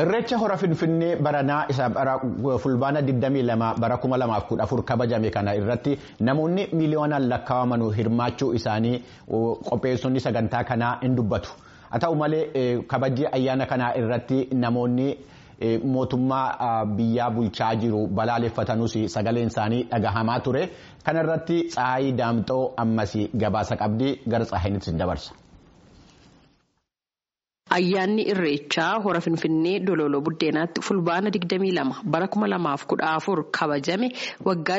Irreecha hora Finfinnee baranaa isa bara fulbaana 22 bara 2014 kabajame kana irratti namoonni miiliyoonaan lakkaa'aman hirmaachuu isaanii qopheessonni sagantaa kanaa hin dubbatu. Haa ta'u malee kabajii ayyaana kanaa irratti namoonni mootummaa biyyaa bulchaa jiru balaaleffatanuus sagaleen isaanii dhagahamaa ture. Kana irratti Tsaayii Daamxoo ammas gabaasa qabdii gara Tsaayiinitti dabarsa. Ayyaanni Irreechaa hora Finfinnee Dololoo Buddeenaatti fulbaana 22 bara 2014 kabajame waggaa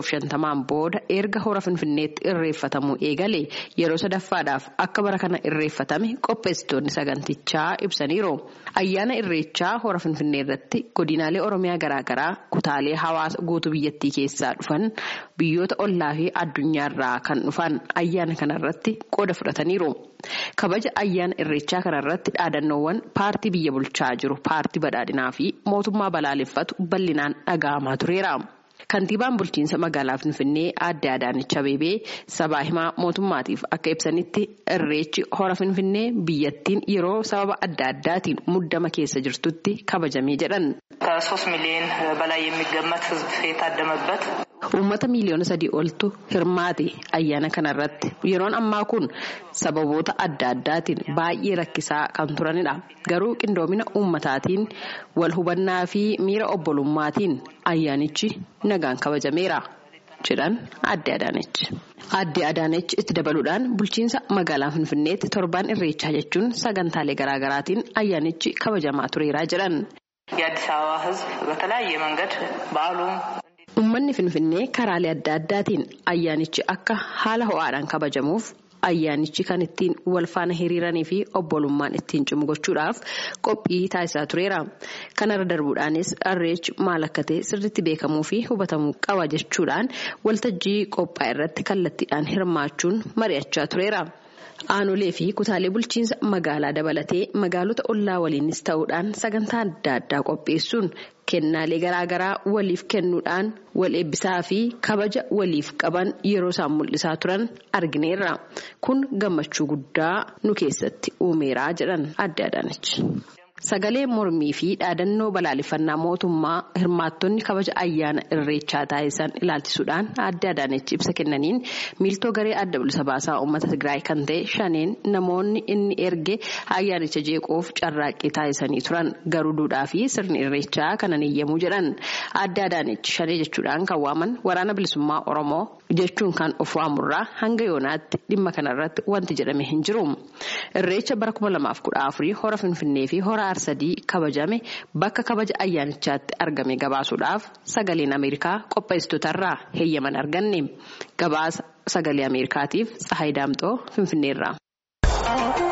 150 booda erga hora Finfinneetti irreeffatamuu eegale yeroo sadaffaadhaaf akka bara kana irreeffatame qopheessitoonni sagantichaa ibsaniiru. Ayyaana Irreechaa hora Finfinnee irratti godinaalee Oromiyaa garaagaraa kutaalee hawaasa guutuu biyyattii keessaa dhufan biyyoota ollaa fi addunyaarraa kan dhufan ayyaana kanarratti qooda fudhataniiru. Kabaja ayyaana Irreechaa kanarratti dhaadannoowwan paartii biyya bulchaa jiru paartii badhaadhinaa fi mootummaa balaaleffatu bal'inaan dhaga'amaa tureera. Kantiibaan bulchiinsa magaalaa Finfinnee aadde Adaanech Abeebee sabaa himaa mootummaatiif akka ibsanitti irreechi hora Finfinnee biyyattiin yeroo sababa adda addaatiin muddama keessa jirtutti kabajamee jedhan. ከሶስት ሚሊዮን በላይ የሚገመት ሕዝብ የታደመበት Uummata miiliyoona sadii oltu hirmaate ayyaana kanarratti yeroon ammaa kun sababoota adda addaatiin baay'ee rakkisaa kan turanidha. Garuu qindoomina uummataatiin wal hubannaa fi miira obbolummaatiin ayyaanichi nagaan kabajameera. jedhan adde Adaanech. Adde Adaanech itti dabaluudhaan bulchiinsa magaalaa Finfinneetti torbaan irreechaa jechuun sagantaalee garaagaraatiin ayyaanichi kabajamaa tureera jedhan. የአዲስ አበባ ሕዝብ በተለያየ መንገድ በዓሉም Uummanni Finfinnee karaalee adda addaatiin ayyaanichi akka haala ho'aadhaan kabajamuuf ayyaanichi kan ittiin wal faana hiriiranii fi obbolummaan ittiin cimu gochuudhaaf qophii taasisaa tureera. Kanarra darbuudhaanis irreechi maal akka ta'e sirriitti beekamuu fi hubatamuu qaba jechuudhaan waltajjii qophaa irratti kallattiidhaan hirmaachuun mari'achaa tureera. Aanolee fi kutaalee bulchiinsa magaalaa dabalatee magaalota ollaa waliinis ta'uudhaan sagantaa adda addaa qopheessuun kennaalee garaagaraa waliif kennuudhaan wal eebbisaa fi kabaja waliif qaban yeroo isaan mul'isaa turan argineerra. Kun gammachuu guddaa nu keessatti uumeeraa jedhan adde Adaanech. Sagalee mormii fi dhaadannoo balaaleffannaa mootummaa hirmaattonni kabaja ayyaana irreechaa taasisan ilaalchisuudhaan adde Adaanech ibsa kennaniin miiltoo garee adda bilisa baasaa uummata Tigraay kan ta'e shaneen namoonni inni erge ayyaanicha jeequuf carraaqqii taasisanii turan garuu duudhaa fi sirni irreechaa kanan eeyyamuu jedhan adde Adaanech shanee jechuudhaan kan waaman waraana bilisummaa Oromoo jechuun kan of waamurraa hanga yoonaatti dhimma kanarratti wanti jedhame hin jiru. Irreecha bara 2014 hora Finfinnee fi hora Arsadii kabajame bakka kabaja ayyaanichaatti argame gabaasuudhaaf sagaleen Ameerikaa qopheessitootarraa heeyyaman arganne. Gabaasa sagalee Ameerikaatiif Tsahaay Daamxoo Finfinneerraa.